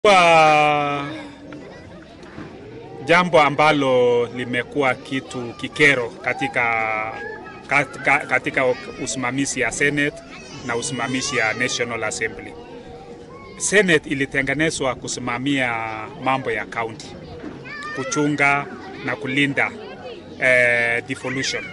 Kwa jambo ambalo limekuwa kitu kikero katika, katika, katika usimamizi ya Senate na usimamizi ya National Assembly. Senate ilitengenezwa kusimamia mambo ya county, kuchunga na kulinda eh, devolution.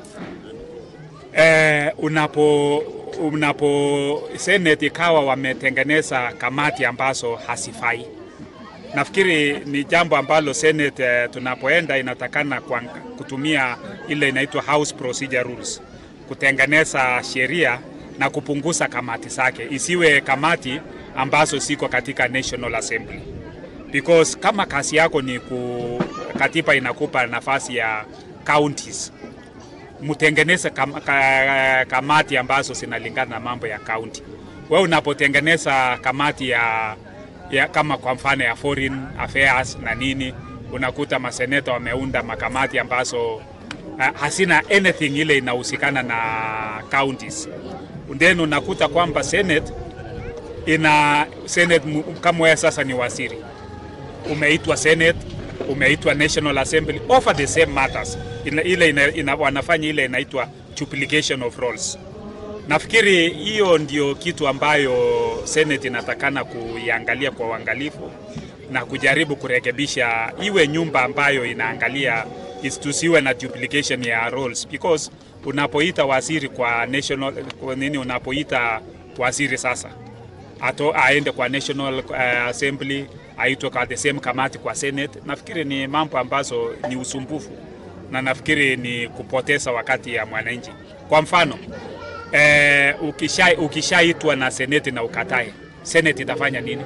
Eh, unapo unapo Senate ikawa wametengeneza kamati ambazo hasifai. Nafikiri ni jambo ambalo Senate eh, tunapoenda inatakana kwa, kutumia ile inaitwa House Procedure Rules kutengeneza sheria na kupunguza kamati zake, isiwe kamati ambazo siko katika National Assembly, because kama kazi yako ni ku, katiba inakupa nafasi ya counties mtengeneze kam, ka, kamati ambazo zinalingana na mambo ya kaunti. Wewe unapotengeneza kamati ya, ya kama kwa mfano ya foreign affairs na nini, unakuta maseneta wameunda makamati ambazo uh, hasina anything ile inahusikana na counties. Then unakuta kwamba senate ina senate kama wewe sasa ni waziri, umeitwa senate umeitwa National Assembly over the same matters. Ina, ile ina, ina, wanafanya ile inaitwa duplication of roles. Nafikiri hiyo ndio kitu ambayo Senate inatakana kuiangalia kwa uangalifu na kujaribu kurekebisha, iwe nyumba ambayo inaangalia tusiwe na duplication ya roles because unapoita waziri kwa national kwa nini, unapoita waziri sasa ato aende kwa National uh, Assembly aitwe kwa the same kamati kwa Senate. Nafikiri ni mambo ambazo ni usumbufu na nafikiri ni kupoteza wakati ya mwananchi. Kwa mfano eh, ukisha ukishaitwa na Senate na ukatae, Senate itafanya nini?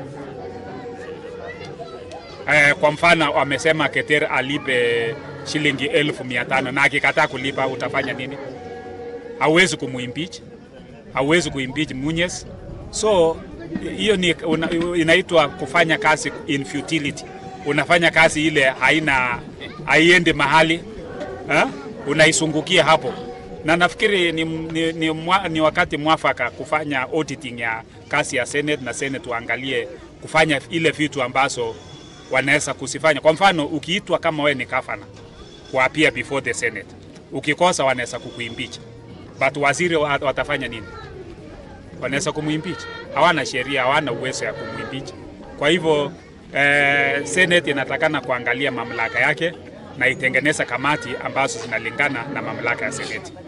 Eh, kwa mfano wamesema Keter alipe shilingi elfu mia tano na akikataa kulipa utafanya nini? Hauwezi kumuimpeach, hauwezi kuimpeach Munyes, so hiyo ni una, inaitwa kufanya kazi in futility. Unafanya kazi ile haina haiendi mahali ha? Unaisungukia hapo, na nafikiri ni, ni, ni, mwa, ni wakati mwafaka kufanya auditing ya kazi ya Senate na Senate waangalie kufanya ile vitu ambazo wanaweza kusifanya. Kwa mfano, ukiitwa kama wewe ni kafana kuapia before the Senate, ukikosa wanaweza kukuimpeach, but waziri watafanya nini? wanaweza kumuimpeach. Hawana sheria, hawana uwezo ya kumuimpeach. Kwa hivyo eh, Senate inatakana kuangalia mamlaka yake na itengeneza kamati ambazo zinalingana na mamlaka ya Senate.